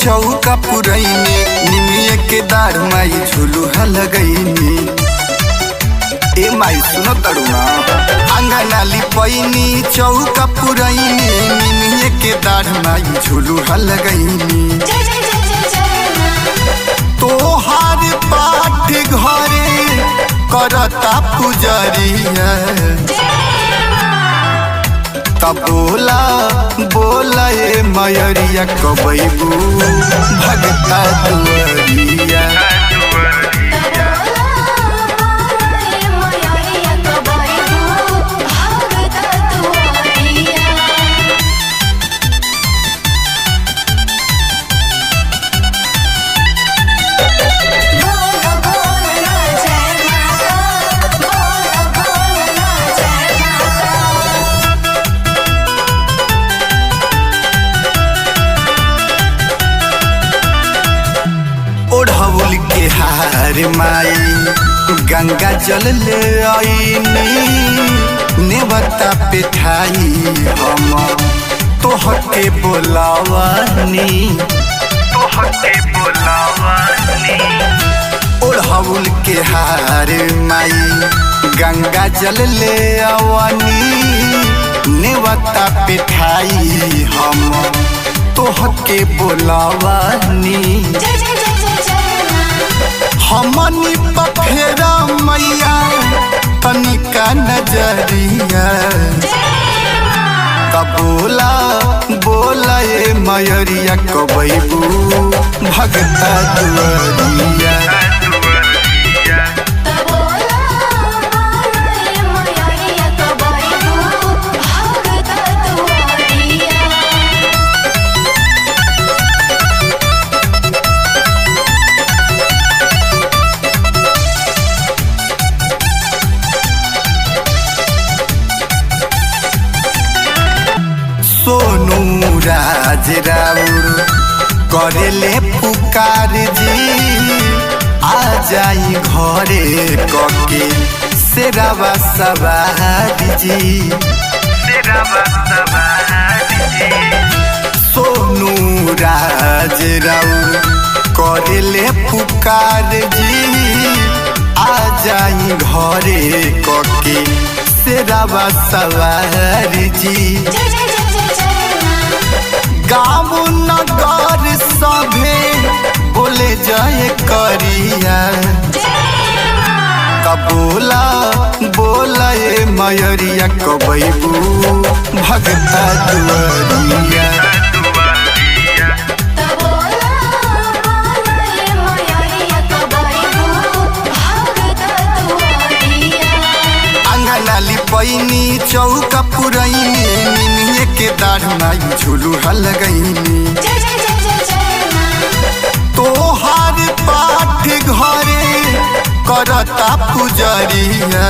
चौका पुरैनी निमिये के दार माई झुलुहा लगैनी ए माई सुनो तरुणा अंगना लिपैनी चौका पुरैनी निमिये के दार माई झुलुहा लगैनी जय जय जय जय जय माँ तोहार पाठ घरे करता पुजरिया तब बोला बोला ए मयरिया कबैबू भगता दुअरिया ओढ़ौल के हार माई गंगा जल ले आईनी नेवता पे ठाई हम तोहके बोलावानी तोहके बोलावानी ओढ़ौल के हार माई गंगा जल ले आवानी नेवता पे ठाई हम तोहके बोलावानी हमनी पफेरा मैया तनिका नजरिया तब बोला बोला ए मयरिया कबैबू भगता दुअरिया सोनू राज राउर करेले पुकार जी आ जाई घरे कके सेरावा सवार जी सोनू राज राउर करेले पुकार जी आ जाई घरे कके सेरावा सवार जी गाँव नगर सभे बोले जाए करिया कबोला बोला ए मयरिया कबैबू भगता दुअरिया अंगना लिपैनी चौका पुरैनी निमिये के दाढ़ माई झुलुहा लगैनी तोहार पाठ घरे करता पुजरिया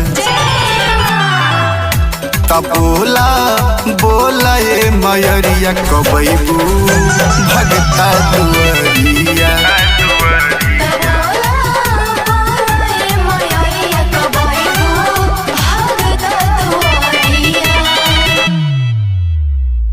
तब बोला बोला ए मयरिया कबैबू भगता दुअरिया